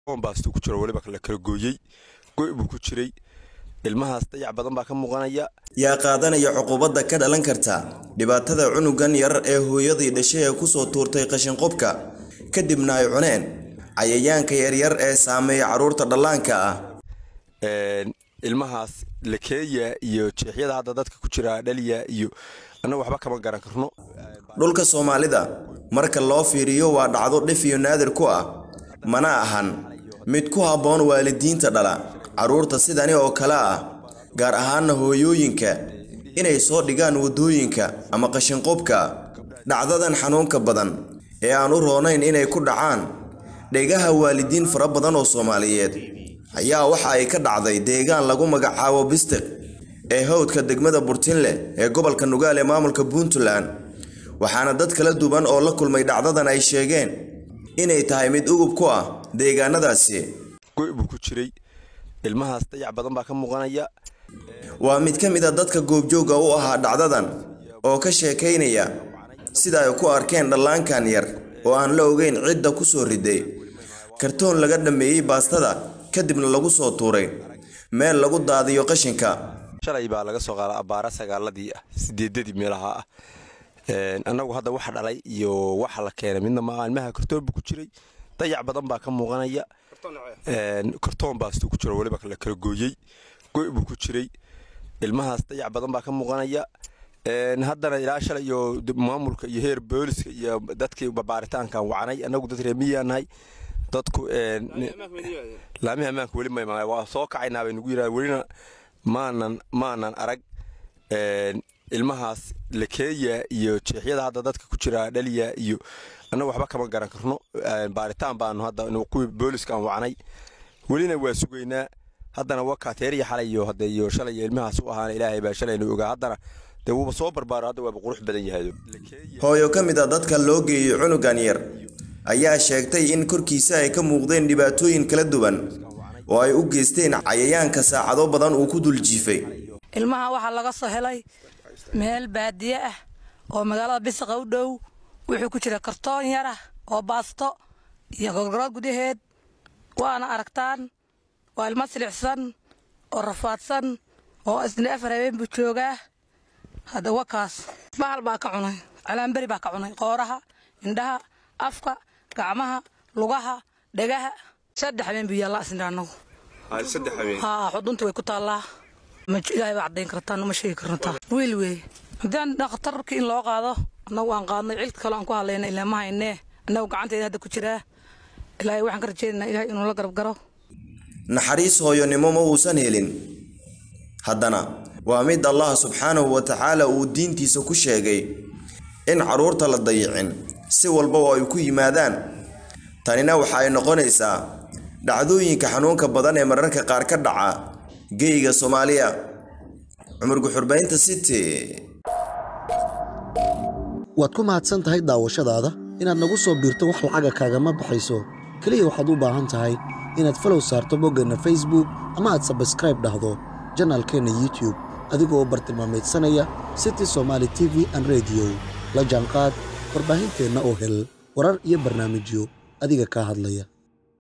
baastu ku jiro weliba la kala gooyey goy buu ku jiray ilmahaas dayac badan baa ka muuqanaya yaa qaadanaya cuqubadda ka dhalan karta dhibaatada cunugan yar ee hooyadii dhashay ee kusoo tuurtay qashinqubka kadibna ay cuneen cayayaanka yaryar ee saameeya carruurta dhallaanka ah ilmahaas lakeeya iyo jeexyada hadda dadka ku jira dhaliya iyo annagu waxba kama garan karno dhulka soomaalida marka loo fiiriyo waa dhacdo dhif iyo naadir ku ah mana ahan mid ku habboon waalidiinta dhala carruurta sidani oo kale ah gaar ahaana hooyooyinka inay soo dhigaan waddooyinka ama qashinqubka dhacdadan xanuunka badan ee aan u roonayn inay ku dhacaan dhegaha waalidiin fara badan oo soomaaliyeed ayaa waxa ay ka dhacday deegaan lagu magacaabo bistiq ee hawdka degmada burtinle ee gobolka nugaal ee maamulka puntland waxaana dad kala duwan oo la kulmay dhacdadan ay sheegeen inay tahay mid ugub ku ah deegaanadaasi goy buu ku jiray ilmahaas dayac badan baa ka muuqanaya waa mid ka mid a dadka goobjoogga u ahaa dhacdadan oo ka sheekaynaya sida ay ku arkeen dhallaankan yar oo aan la ogeyn cidda ku soo riday kartoon laga dhammeeyey baastada kadibna lagu soo tuuray meel lagu daadiyo qashinka shalay baa laga soo qaada abbaara sagaaladii ah sideedadii meelaha ah annagu hadda waxa dhalay iyo waxa la keenay midna maaha ilmaha kartoon buu ku jiray dayac badan baa ka muuqanaya kartoon baastu ku jiro weliba la kala gooyey goy buu ku jiray ilmahaas dayac badan baa ka muuqanaya haddana ilaa shalay iyo maamulka iyo heer booliska iyo dadkii babaaritaankan wacnay annagu dad reemiyaa nahay dadku laamihi ammaanka weli ma waa soo kacaynaa bay nagu yidhaha welina maanan maanan arag ilmahaas lakeeya iyo jeexyada hadda dadka ku jira dhaliya iyo annagu waxba kama garan karno baaritaan baanu hadda kuwii booliska aan wacnay welina waa sugaynaa haddana wakaateeriya xalay iyo hadda iyo shalay ilmahaas u ahaana ilaahay baa shalayna ogaa haddana dee wuuba soo barbaaro hadda waaba qurux badan yahay hooyo ka mid a dadka loo geeyey cunugan yar ayaa sheegtay in korkiisa ay ka muuqdeen dhibaatooyin kala duwan oo ay u geysteen cayayaanka saacado badan uu ku dul jiifay ilmaha waxaa laga soo helay meel baadiye ah oo magaalada bisiqa u dhow wuxuu ku jira kartoon yar ah oo baasto iyo gorgorood gudaheed waana aragtaan waa ilmo silicsan oo rafaadsan oo isna afar habeen buu joogaa hadda wakaas bahal baa ka cunay calaanberi baa ka cunay qooraha indhaha afka gacmaha lugaha dhegaha saddex habeen buu yaallaa isna annagu haa xudunta way ku taallaa ilaahay baa caddayn kartaa ma sheegi karnataa wiil weeye haddaan dhakhtarkii in loo qaado annagu aan qaadnay cilka kale aan ku hadlayna ilaa ma haynee annagu gacanteeda hadda ku jiraa ilaahay waxaan ka rajaynaynaa ilahay inuu la garab garo naxariis hooyonimo ma uusan helin haddana waa mid allah subxaanahu wa tacaala uu diintiisa ku sheegay in carruurta la dayicin si walba oo ay ku yimaadaan tanina waxa ay noqonaysaa dhacdooyinka xanuunka badan ee mararka qaar ka dhaca geyga soomaaliya cumar guxurbaynta city waad ku mahadsan tahay daawashadaada inaad nagu soo biirto wax lacaga kaagama baxayso keliya waxaad u baahan tahay inaad falow saarto boggeenna facebook ama aad sabskraib dhahdo janaalkeenna youtube adigoo bartilmaamaydsanaya city somaali t v an rediyo la jaanqaad warbaahinteenna oo hel warar iyo barnaamijyo adiga kaa hadlaya